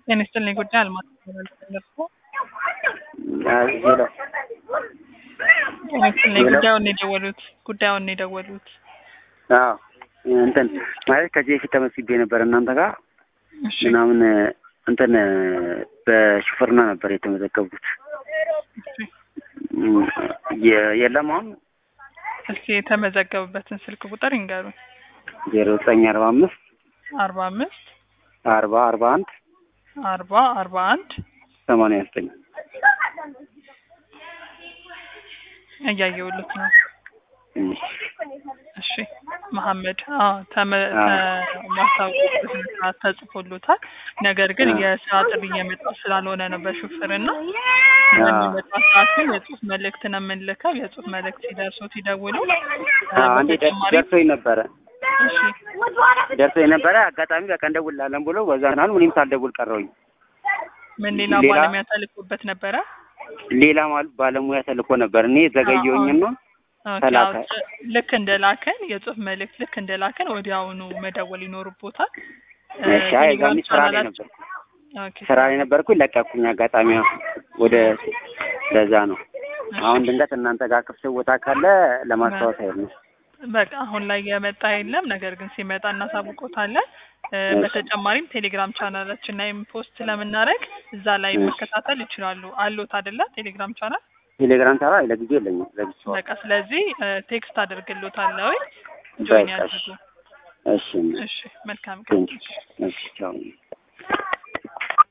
ጤና ይስጥልኝ ጉዳይ አልማዝ ተመልሶ ሄሎ ጤና ይስጥልኝ ጉዳዩን ነው የደወሉት ጉዳዩን ነው የደወሉት አዎ እንትን ማለት ከዚህ በፊት ተመስቤ ነበር እናንተ ጋር እሺ ምናምን እንትን በሹፍርና ነበር የተመዘገብኩት እሺ የ- የለም አሁን እስኪ የተመዘገቡበትን ስልክ ቁጥር ይንገሩኝ ዜሮ ዘጠኝ አርባ አምስት አርባ አምስት አርባ አርባ አንድ አርባ አርባ አንድ ሰማንያ ዘጠኝ እያየሁልት ነው እሺ መሐመድ አዎ ተመ ማስታወቂያ ተጽፎሎታል። ነገር ግን አዎ። የስራ ጥሪ እየመጣ ስላልሆነ ነው በሹፍርና አዎ። በሚመጣ ሰዓት ግን የጽሁፍ መልእክት ነው የምንልከው። የጽሁፍ መልእክት ሲደርሱት ይደውሉ። አንዴ ደር- በተጨማሪ ደርሶኝ ነበረ እሺ ደርሶኝ ነበረ አጋጣሚ በቃ እንደውላለን ብሎ በዛ ናል እኔም ሳልደውል ቀረሁኝ ምን ሌላ ሌላ- ባለሙያ ተልኮበት ነበረ? ሌላ ማለት ባለሙያ ተልኮ ነበር እኔ ዘገየሁኝና ኦኬ፣ ተላከ። አዎ፣ ጭ- ልክ እንደላከን የጽሁፍ መልእክት ልክ እንደላከን ወዲያውኑ መደወል ይኖርቦታል። እ፣ እሺ አይ ቴሌግራም ዛኔ ስራ ላይ ቻናላችን- ነበርኩ ኦኬ፣ ስራ ላይ ነበርኩኝ ለቀኩኝ አጋጣሚ ወደ ለዛ ነው አሁን ድንገት እናንተ ጋር ክፍት ቦታ ካለ ለማስታወስ አይሆን ነው በቃ አሁን ላይ የመጣ የለም። ነገር ግን ሲመጣ እናሳውቆታለን። እ፣ እሺ። በተጨማሪም ቴሌግራም ቻናላችን ላይም ፖስት ስለምናደርግ እዛ ላይ እሺ። መከታተል ይችላሉ። አሉት አይደለ? ቴሌግራም ቻናል ቴሌግራም ሰራ ለጊዜ የለኝም ለጊዜው በቃ ስለዚህ እ፣ ቴክስት አድርግሎታለሁ። ጆይን በቃ ያድርጉ። እሺ እሺ እሺ፣ መልካም ቀን። ቴንክ እሺ ቻው